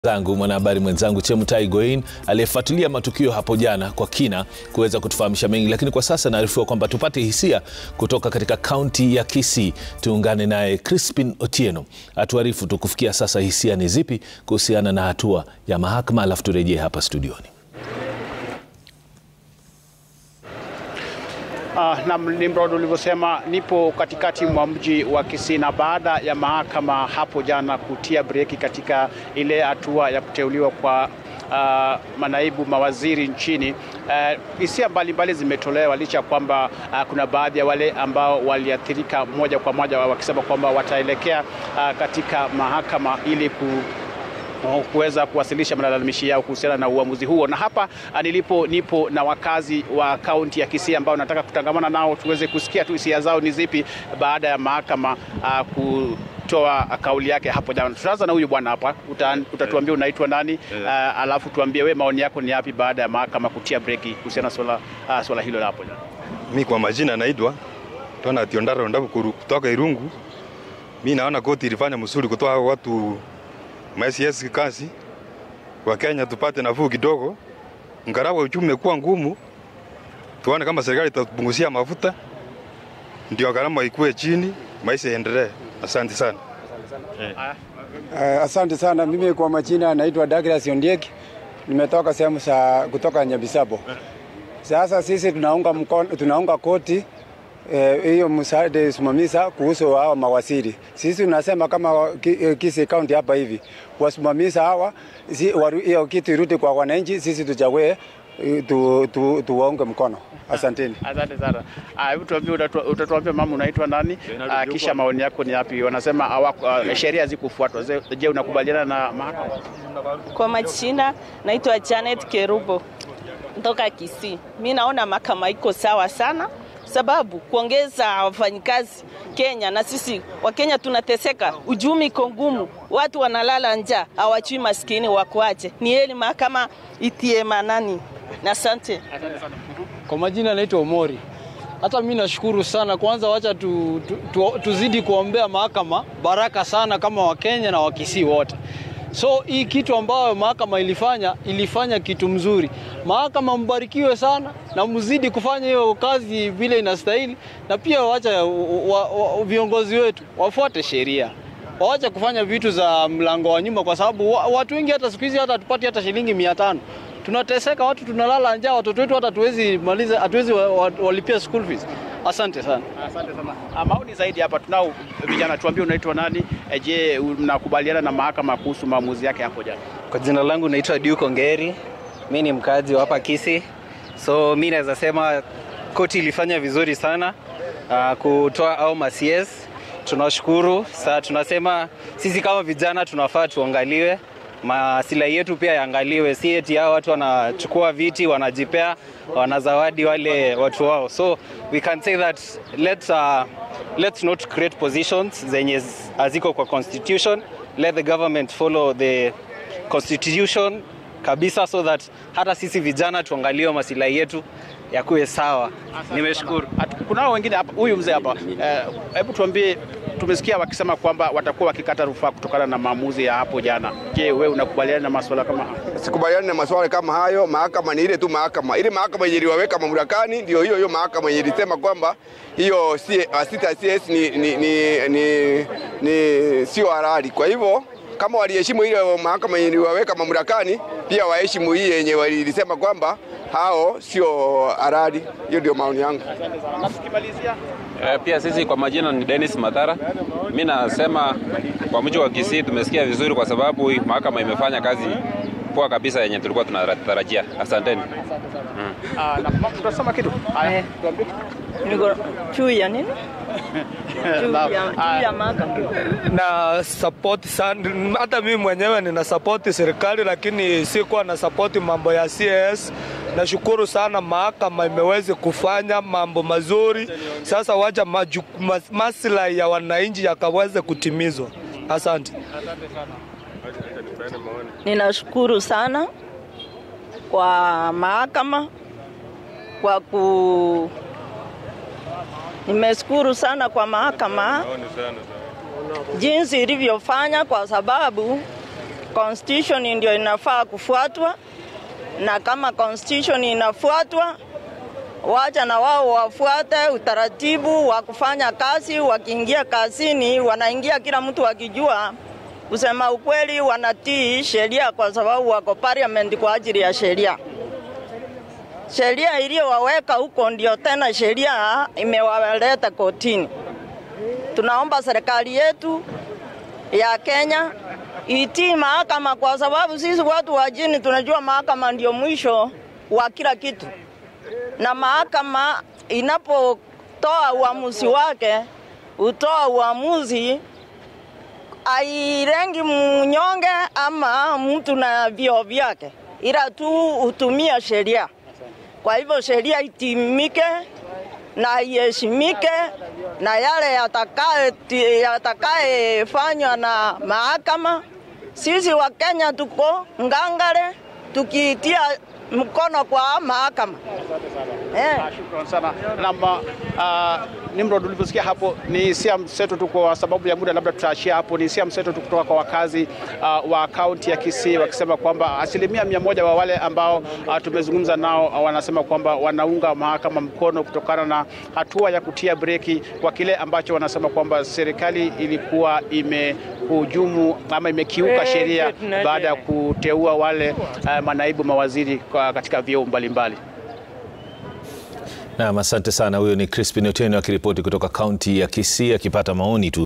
zangu mwanahabari mwenzangu Chemutai Goin aliyefuatilia matukio hapo jana kwa kina kuweza kutufahamisha mengi, lakini kwa sasa naarifiwa kwamba tupate hisia kutoka katika kaunti ya Kisii. Tuungane naye Crispin Otieno atuarifu tu kufikia sasa hisia ni zipi kuhusiana na hatua ya mahakama, alafu turejee hapa studioni. Uh, na Nimrod ulivyosema, nipo katikati mwa mji wa Kisii na baada ya mahakama hapo jana kutia breki katika ile hatua ya kuteuliwa kwa uh, manaibu mawaziri nchini, hisia uh, mbalimbali zimetolewa licha ya kwamba uh, kuna baadhi ya wale ambao waliathirika moja kwa moja wakisema kwamba wataelekea uh, katika mahakama ili ku kuweza kuwasilisha malalamishi yao kuhusiana na uamuzi huo. Na hapa nilipo nipo na wakazi wa kaunti ya Kisii ambao nataka kutangamana nao tuweze kusikia tu hisia zao ni zipi baada ya mahakama uh, kutoa kauli yake hapo jana. Tutaanza na huyu bwana hapa, utatuambia unaitwa nani, uh, alafu tuambie we maoni yako ni yapi baada ya mahakama kutia breki kuhusiana na swala, uh, swala hilo la hapo jana. Mi kwa majina naitwa Tona Tiondaro Ndabukuru kutoka Irungu. Mi naona koti ilifanya mzuri kutoa watu MCS kazi wa Kenya tupate nafuu kidogo, ngarawa uchumi umekuwa ngumu, tuone kama serikali itatupunguzia mafuta ndio gharama ikuwe chini, maisha yaendelee. Asante sana. Uh, asante sana. Mimi kwa majina naitwa Douglas Ondieki, nimetoka sehemu za kutoka Nyabisabo. Sasa sisi tunaunga mkono, tunaunga koti hiyo eh, msaada simamisa kuhusu hawa mawaziri. Sisi tunasema kama Kisii County hapa hivi wasimamisa hawa hiyo si, kitu irudi kwa wananchi, sisi tuchague tu, tu, tuwaunge mkono. Asanteni. Asante sana. Hebu tuambie, utatuambia mama, unaitwa nani? Aa, kisha maoni yako ni yapi? Wanasema uh, sheria hazikufuatwa. Je, unakubaliana na mahakama? Kwa majina naitwa Janet Kerubo kutoka Kisii. Mi naona mahakama iko sawa sana sababu kuongeza wafanyikazi Kenya na sisi Wakenya tunateseka, uchumi iko ngumu, watu wanalala njaa, hawachui maskini wakuache. Ni heli mahakama itie manani. Na asante. Kwa majina naitwa Omori. Hata mimi nashukuru sana. Kwanza wacha tu, tu, tu, tuzidi kuombea mahakama baraka sana kama Wakenya na Wakisii wote. So hii kitu ambayo mahakama ilifanya ilifanya kitu mzuri. Mahakama mbarikiwe sana na mzidi kufanya hiyo kazi vile inastahili, na pia wacha wa, wa, viongozi wetu wafuate sheria, waache kufanya vitu za mlango wa nyuma, kwa sababu watu wengi hata siku hizi hata tupati hata shilingi mia tano tunateseka, watu tunalala njaa, watoto wetu hata hatuwezi maliza, hatuwezi walipia school fees. Asante sana. Asante sana. Maoni zaidi hapa tunao vijana, tuambie unaitwa nani? Je, mnakubaliana na mahakama kuhusu maamuzi yake hapo jana? Kwa jina langu naitwa Duke Ongeri, mi ni mkazi wa hapa Kisii, so mi naweza sema koti ilifanya vizuri sana uh, kutoa au macs. Tunashukuru. Saa tunasema sisi kama vijana tunafaa tuangaliwe masilahi yetu pia yaangaliwe, si eti hao watu wanachukua viti wanajipea wanazawadi wale watu wao. So we can say that let's, uh, let's not create positions zenye haziko kwa constitution. Let the government follow the constitution kabisa, so that hata sisi vijana tuangaliwe masilahi yetu yakuwe sawa. Nimeshukuru. Kunao wengine hapa, huyu mzee hapa, hebu uh, tuambie tumesikia wakisema kwamba watakuwa wakikata rufaa kutokana na maamuzi ya hapo jana. Je, wewe unakubaliana na masuala kama hayo? Sikubaliani na masuala kama hayo. Mahakama ni ile tu mahakama, ile mahakama yenye iliwaweka mamlakani ndio hiyo hiyo mahakama yenye ilisema kwamba hiyo sita CS ni, ni, ni, ni, ni sio halali. Kwa hivyo kama waliheshimu ile mahakama yenye iliwaweka mamlakani, pia waheshimu hii yenye walisema kwamba hao sio halali. Hiyo ndio maoni yangu. E, pia sisi kwa majina ni Dennis Mathara. Mimi nasema kwa mji wa Kisii tumesikia vizuri, kwa sababu mahakama imefanya kazi poa kabisa yenye tulikuwa tunatarajia. Asanteni. Mm. Ah, na tunasema kitu. Haya, tuambie. Niko juu ya nini? Juu ya, juu ya mahakama. Na support sana, hata mimi mwenyewe nina support serikali, lakini sikuwa na support mambo ya CS. Nashukuru sana mahakama imeweza kufanya mambo mazuri. Sasa wacha maslahi ya wananchi yakaweze kutimizwa. Asante. Ninashukuru sana kwa mahakama kwa ku nimeshukuru sana kwa mahakama jinsi ilivyofanya, kwa sababu constitution ndio inafaa kufuatwa, na kama constitution inafuatwa, wacha na wao wafuate utaratibu wa kufanya kazi. Wakiingia kazini, wanaingia kila mtu akijua kusema ukweli, wanatii sheria kwa sababu wako parliament kwa ajili ya sheria. Sheria iliyowaweka huko ndio tena sheria imewaleta kotini. Tunaomba serikali yetu ya Kenya itii mahakama, kwa sababu sisi watu wa chini tunajua mahakama ndio mwisho wa kila kitu, na mahakama inapotoa uamuzi wake hutoa uamuzi airengi mnyonge ama mtu na vio vyake, ila tu hutumia sheria. Kwa hivyo sheria itimike na iheshimike, na yale yatakayefanywa na mahakama, sisi wa Kenya tuko ngangare tukiitia mkono kwa mahakama. Eh. Shukrani sana. Na uh, Nimrod, ulivyosikia hapo ni hisia mseto tu, kwa sababu ya muda labda tutaashia hapo. Ni hisia mseto tu kutoka kwa wakazi uh, wa kaunti ya Kisii wakisema kwamba asilimia mia moja wa wale ambao uh, tumezungumza nao uh, wanasema kwamba wanaunga mahakama mkono kutokana na hatua ya kutia breki kwa kile ambacho wanasema kwamba serikali ilikuwa imehujumu ama imekiuka sheria baada ya kuteua wale uh, manaibu mawaziri kwa katika vyeo mbalimbali. Naam, asante sana. Huyo ni Crispin Otieno akiripoti kutoka kaunti ya Kisii akipata maoni tu